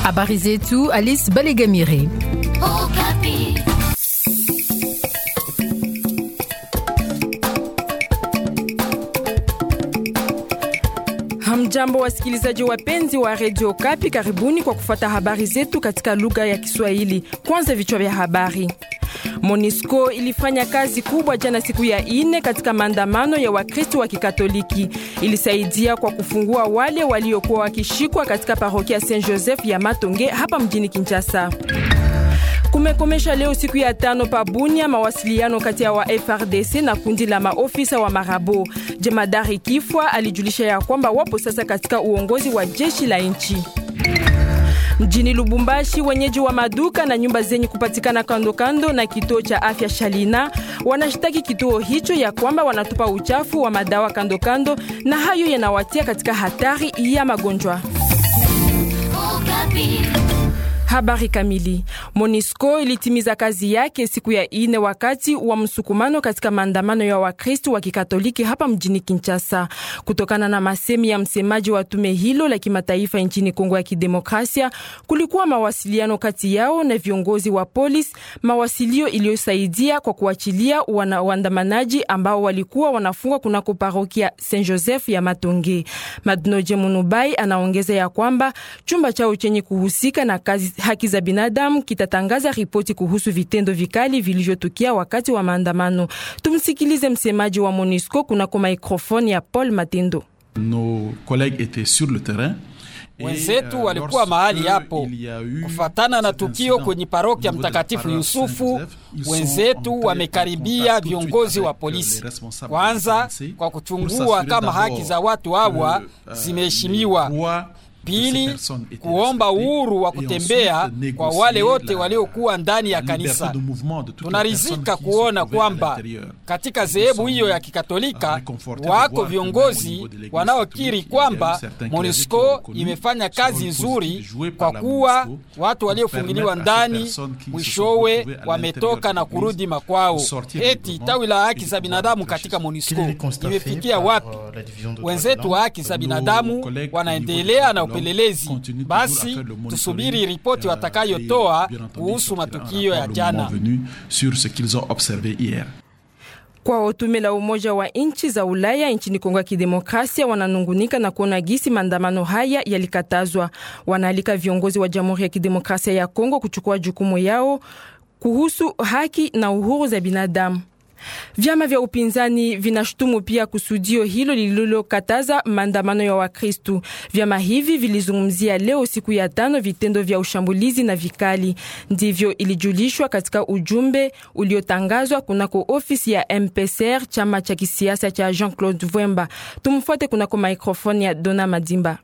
Habari zetu Alice Balegamire. Hamjambo, wasikilizaji wapenzi wa redio Kapi, karibuni kwa kufuata habari zetu katika lugha ya Kiswahili. Kwanza vichwa vya habari. Monisco ilifanya kazi kubwa jana siku ya ine katika maandamano ya Wakristo wa Kikatoliki. Ilisaidia kwa kufungua wale waliokuwa wakishikwa katika parokia Saint Joseph ya Matonge hapa mjini Kinshasa. Kumekomesha leo siku ya tano pa Bunia mawasiliano kati ya wa FRDC na kundi la maofisa wa Marabo. Jemadari Kifwa alijulisha ya kwamba wapo sasa katika uongozi wa jeshi la nchi. Mjini Lubumbashi, wenyeji wa maduka na nyumba zenye kupatikana kando kando na kituo cha afya Shalina wanashtaki kituo hicho ya kwamba wanatupa uchafu wa madawa kando kando, na hayo yanawatia katika hatari ya magonjwa. Habari kamili. Monisco ilitimiza kazi yake siku ya ine wakati wa msukumano katika maandamano ya Wakristo wa Kikatoliki hapa mjini Kinshasa. Kutokana na masemi ya msemaji wa tume hilo la kimataifa nchini Kongo ya Kidemokrasia, kulikuwa mawasiliano kati yao na viongozi wa polisi, mawasilio iliyosaidia kwa kuachilia waandamanaji ambao walikuwa wanafungwa kunako parokia Saint Joseph ya Matonge. Madnoje Munubai anaongeza ya kwamba chumba chao chenye kuhusika na kazi haki za binadamu kitatangaza ripoti kuhusu vitendo vikali vilivyotukia wakati wa maandamano. Tumsikilize msemaji wa MONUSCO kunako maikrofoni ya Paul Matendo. Nos collègues étaient sur le terrain. Wenzetu walikuwa mahali hapo kufatana na tukio kwenye parokia Mtakatifu Yusufu. Wenzetu wamekaribia viongozi wa polisi, kwanza kwa kuchungua kama haki za watu hawa zimeheshimiwa Pili, kuomba uhuru wa kutembea kwa wale wote waliokuwa ndani ya kanisa. Tunarizika kuona kwamba katika dhehebu hiyo ya Kikatolika wako viongozi wanaokiri kwamba MONUSCO imefanya kazi nzuri, kwa kuwa watu waliofungiliwa ndani mwishowe wametoka na kurudi makwao. Eti tawi la haki za binadamu katika MONUSCO imefikia wapi? Wenzetu wa haki za binadamu wanaendelea na upelelezi. Basi tusubiri ripoti watakayotoa kuhusu matukio ya jana. Kwa tume la Umoja wa nchi za Ulaya nchini Kongo ya Kidemokrasia wananungunika na kuona gisi maandamano haya yalikatazwa. Wanaalika viongozi wa Jamhuri ya Kidemokrasia ya Kongo kuchukua jukumu yao kuhusu haki na uhuru za binadamu. Vyama vya upinzani vinashutumu pia kusudio hilo lililokataza maandamano ya Wakristu. Vyama hivi vilizungumzia leo siku ya tano vitendo vya ushambulizi na vikali. Ndivyo ilijulishwa katika ujumbe uliotangazwa kunako ofisi ya MPCR, chama cha kisiasa cha Jean-Claude Vwemba. Tumfuate kunako mikrofoni ya Dona Madimba.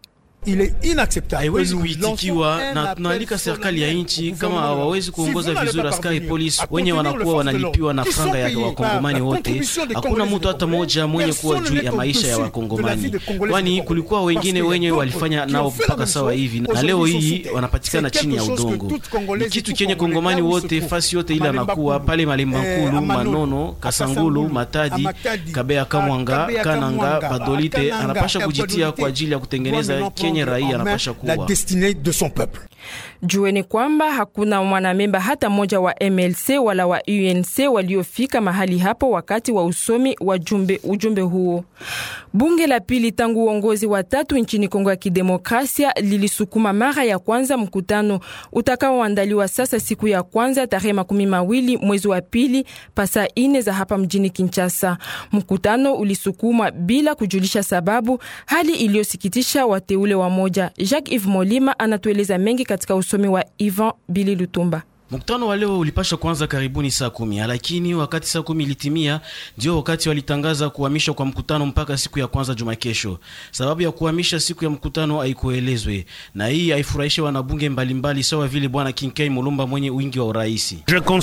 Haiwezi kuitikiwa na tunaalika serikali ya nchi kama hawawezi kuongoza vizuri askari polisi wenye wanakuwa wanalipiwa na franga ya wakongomani wote. Hakuna mtu hata mmoja mwenye kuwa juu ya maisha ya wakongomani, kwani kulikuwa wengine wenye walifanya nao mpaka sawa hivi, na leo hii wanapatikana chini ya udongo. Ni kitu kenye kongomani wote fasi yote ile anakuwa pale Malembankulu, Manono, Kasangulu, Matadi, Kabea, Kamwanga, Kananga, Badolite anapasha kujitia kwa ajili ya kutengeneza la destinée de son peuple. Jueni kwamba hakuna mwanamemba hata mmoja wa MLC wala wa UNC waliofika mahali hapo wakati wa usomi wa jumbe, ujumbe huo. Bunge la pili tangu uongozi wa tatu nchini Kongo ya Kidemokrasia lilisukuma mara ya kwanza mkutano utakaoandaliwa sasa siku ya kwanza tarehe makumi mawili mwezi wa pili pasa ine za hapa mjini Kinshasa. Mkutano ulisukumwa bila kujulisha sababu, hali iliyosikitisha wateule wa moja. Jacques Yves Molima anatueleza mengi katika usomi wa Ivan Bili Lutumba. Mkutano wa leo ulipasha kwanza karibuni saa kumi, lakini wakati saa kumi ilitimia, ndio wakati walitangaza kuhamishwa kwa mkutano mpaka siku ya kwanza juma kesho. Sababu ya kuhamisha siku ya mkutano haikuelezwe, na hii haifurahishe wanabunge mbalimbali sawa vile bwana Kinkei Mulumba mwenye wingi wa uraisi.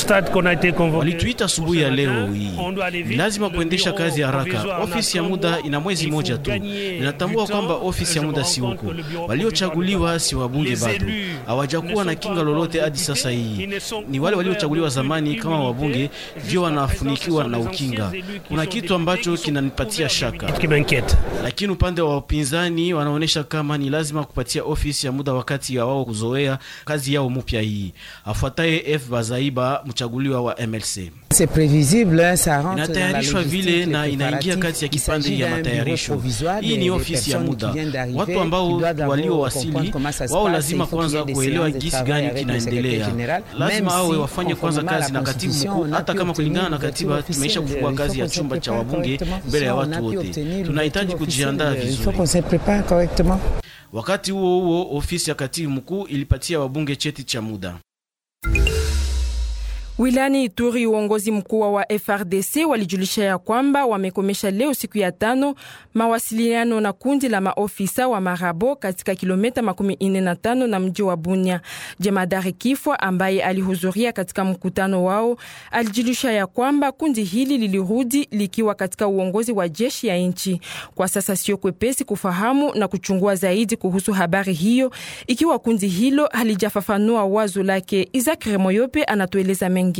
Walituita asubuhi ya leo hii, ni lazima kuendesha kazi haraka. Ofisi ya muda ina mwezi moja tu. Ninatambua kwamba ofisi ya muda si huko, waliochaguliwa si wabunge bado, hawajakuwa na kinga lolote hadi sasa hii ni wale waliochaguliwa zamani kama wabunge ndio wanafunikiwa na ukinga. Kuna kitu ambacho kinanipatia shaka, lakini upande wa upinzani wanaonyesha kama ni lazima kupatia ofisi ya muda wakati ya wao kuzoea kazi yao mpya hii. Afuataye F Bazaiba, mchaguliwa wa MLC. Inatayarishwa vile na inaingia kati ya kipande ya matayarisho. Hii ni ofisi ya muda. Watu ambao waliowasili wao lazima kwanza kuelewa gisi gani kinaendelea. Lazima awe wafanye kwanza kazi na katibu mkuu, hata kama kulingana na katiba tumeisha kufungua kazi ya chumba cha wabunge mbele ya watu wote. Tunahitaji kujiandaa vizuri. Wakati huo huo, ofisi ya katibu mkuu ilipatia wabunge cheti cha muda. Wilani Ituri, uongozi mkuu wa FRDC walijulisha ya kwamba wamekomesha leo siku ya tano mawasiliano na kundi la maofisa wa Marabo katika kilomita makumi ine na tano na mji wa Bunya. Jemadari Kifwa ambaye alihudhuria katika mkutano wao alijulisha ya kwamba kundi hili lilirudi likiwa katika uongozi wa jeshi ya nchi. Kwa sasa sio kwepesi kufahamu na kuchungua zaidi kuhusu habari hiyo, ikiwa kundi hilo halijafafanua wazo lake. Isaac Remoyope anatueleza mengi.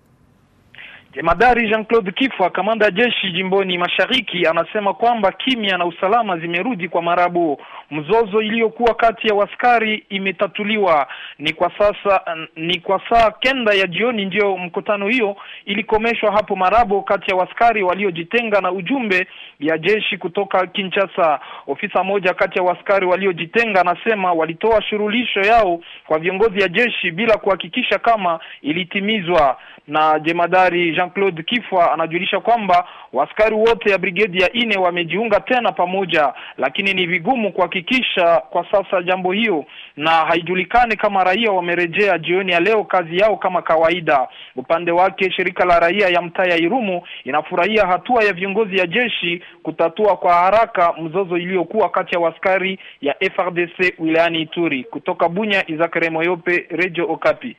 Jemadari Jean-Claude Kifwa, kamanda jeshi jimboni Mashariki, anasema kwamba kimya na usalama zimerudi kwa Marabo. Mzozo iliyokuwa kati ya waskari imetatuliwa. Ni kwa sasa ni kwa saa kenda ya jioni ndio mkutano hiyo ilikomeshwa hapo Marabo kati ya waskari waliojitenga na ujumbe ya jeshi kutoka Kinshasa. Ofisa moja kati ya waskari waliojitenga anasema walitoa shurulisho yao kwa viongozi ya jeshi bila kuhakikisha kama ilitimizwa na jemadari Jean-Claude Kifwa anajulisha kwamba waskari wote ya brigedi ya ine wamejiunga tena pamoja, lakini ni vigumu kuhakikisha kwa sasa jambo hiyo, na haijulikani kama raia wamerejea jioni ya leo kazi yao kama kawaida. Upande wake shirika la raia ya mtaa ya Irumu inafurahia hatua ya viongozi ya jeshi kutatua kwa haraka mzozo iliyokuwa kati ya waskari ya FRDC wilayani Ituri. Kutoka Bunya, Izakare Moyope, Radio Okapi.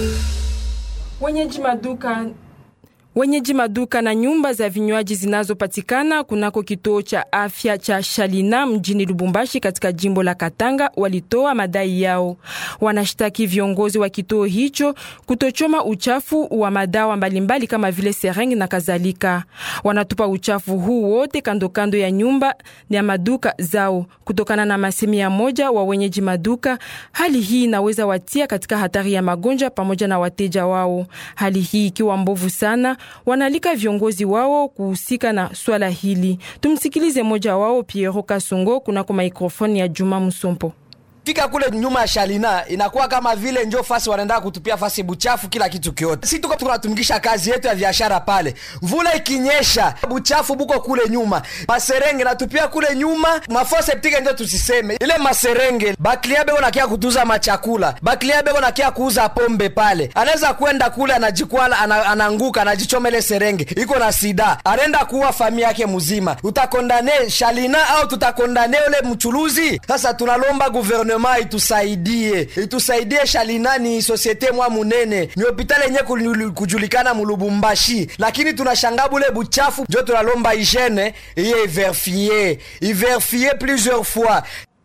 Wenyeji maduka wenyeji maduka na nyumba za vinywaji zinazopatikana kunako kituo cha afya cha Shalina mjini Lubumbashi katika jimbo la Katanga walitoa madai yao. Wanashtaki viongozi wa kituo hicho kutochoma uchafu wa madawa mbalimbali kama vile serengi na kadhalika. Wanatupa uchafu huu wote kando kando ya nyumba ya maduka zao. Kutokana na masemi ya moja wa wenyeji maduka, hali hii inaweza watia katika hatari ya magonjwa pamoja na wateja wao. Hali hii ikiwa mbovu sana wanalika viongozi wao kuhusika na swala hili. Tumsikilize moja wao Piero Kasongo kunako mikrofoni ya Juma Musompo. fika kule nyuma ya Shalina inakuwa kama vile njo fasi wanaenda kutupia fasi buchafu kila kitu kyote. Si tuko tunatumikisha kazi yetu ya biashara pale, mvula ikinyesha buchafu buko kule nyuma, maserenge natupia kule nyuma, mafua septike njo tusiseme ile maserenge. Baklia beko nakia kutuza machakula, baklia beko nakia kuuza pombe pale, anaweza kwenda kule anajikwala, ana, anaanguka anajichoma ile serenge, iko na sida, anaenda kuua familia yake mzima. Utakondane Shalina au tutakondane ule mchuluzi? Sasa tunalomba gouvernement gouvernement itusaidie itusaidie Shalina ni sosiete mwa munene ni hopitali yenye kujulikana mulubumbashi, lakini tunashanga bule buchafu njo tunalomba hygiene iye iverifie iverifie plusieurs fois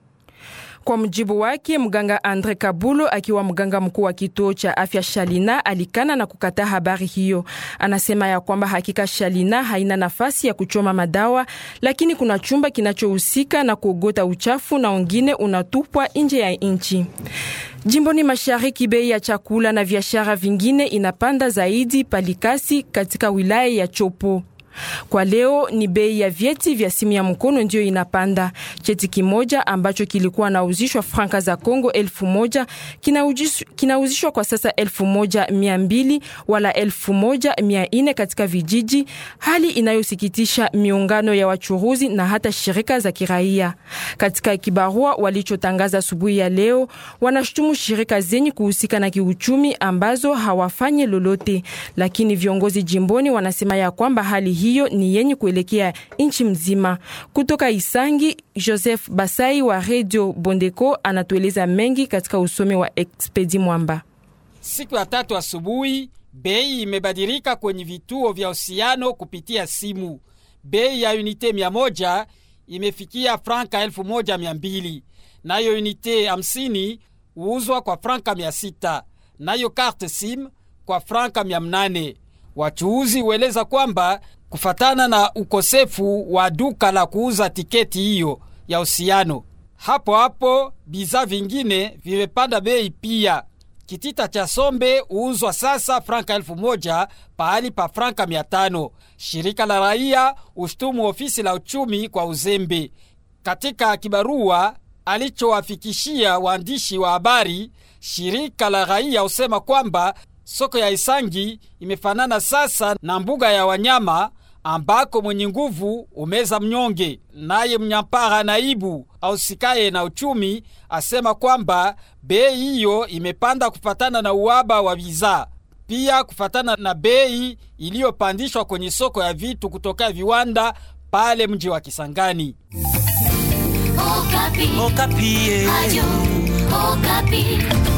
kwa mjibu wake mganga Andre Kabulo akiwa mganga mkuu wa kituo cha afya Shalina alikana na kukataa habari hiyo. Anasema ya kwamba hakika Shalina haina nafasi ya kuchoma madawa, lakini kuna chumba kinachohusika na kuogota uchafu na wengine unatupwa nje ya nchi. Jimboni mashariki, bei ya chakula na biashara vingine inapanda zaidi palikasi katika wilaya ya Chopo. Kwa leo ni bei ya vyeti vya simu ya mkono ndiyo inapanda. Cheti kimoja ambacho kilikuwa nauzishwa franka za Kongo elfu moja kinauzishwa kwa sasa elfu moja mia mbili wala elfu moja mia ine katika vijiji, hali inayosikitisha miungano ya wachuruzi na hata shirika za kiraia. Katika kibarua walichotangaza asubuhi ya leo, wanashutumu shirika zenye kuhusika na kiuchumi ambazo hawafanyi lolote, lakini viongozi jimboni wanasema ya kwamba hali hiyo ni yenye kuelekea nchi mzima. Kutoka Isangi, Joseph Basai wa Radio Bondeko anatueleza mengi katika usomi wa Expedi Mwamba. Siku ya tatu asubuhi, bei imebadilika kwenye vituo vya usiano kupitia simu. Bei ya unite mia moja imefikia franka elfu moja mia mbili nayo unite hamsini huuzwa kwa franka mia sita nayo karte sim kwa franka 800. Wachuuzi hueleza kwamba kufatana na ukosefu wa duka la kuuza tiketi hiyo ya usiano, hapo hapo bidhaa vingine vimepanda bei pia. Kitita cha sombe huuzwa sasa franka elfu moja pahali pa franka mia tano. Shirika la raia ushtumu ofisi la uchumi kwa uzembe. Katika kibarua alichowafikishia waandishi wa habari, shirika la raia husema kwamba soko ya Isangi imefanana sasa na mbuga ya wanyama ambako mwenye nguvu umeza mnyonge. Naye mnyampara naibu ausikaye na uchumi asema kwamba bei hiyo imepanda kufatana na uhaba wa bidhaa, pia kufatana na bei iliyopandishwa kwenye soko ya vitu kutoka viwanda pale mji wa Kisangani. Okapi. Okapi. Ayo, Okapi.